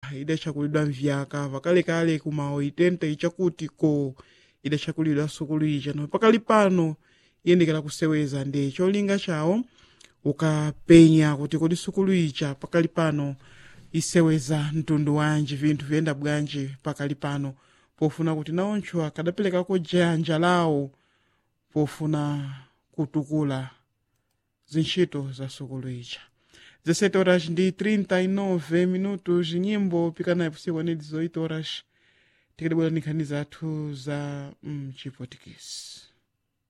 idachakulidwa mvyaka pakalekale kuma 80 ichakuti ko idachakulidwa sukulu ija no pakali pano iyendekera kuseweza ndi cholinga chawo ukapenya kuti kodi sukulu ija pakali pano iseweza mtundu wanji vinthu vyenda bwanji pakali pano pofuna kuti nawontcho akadaperekako janja lawo pofuna kutukula zintchito za sukulu ija 17 horas ndi 39 minutos nyimbo pikanayo pusiku ani 18 horas tikadabwera ni nkhani zathu za mchipotikisi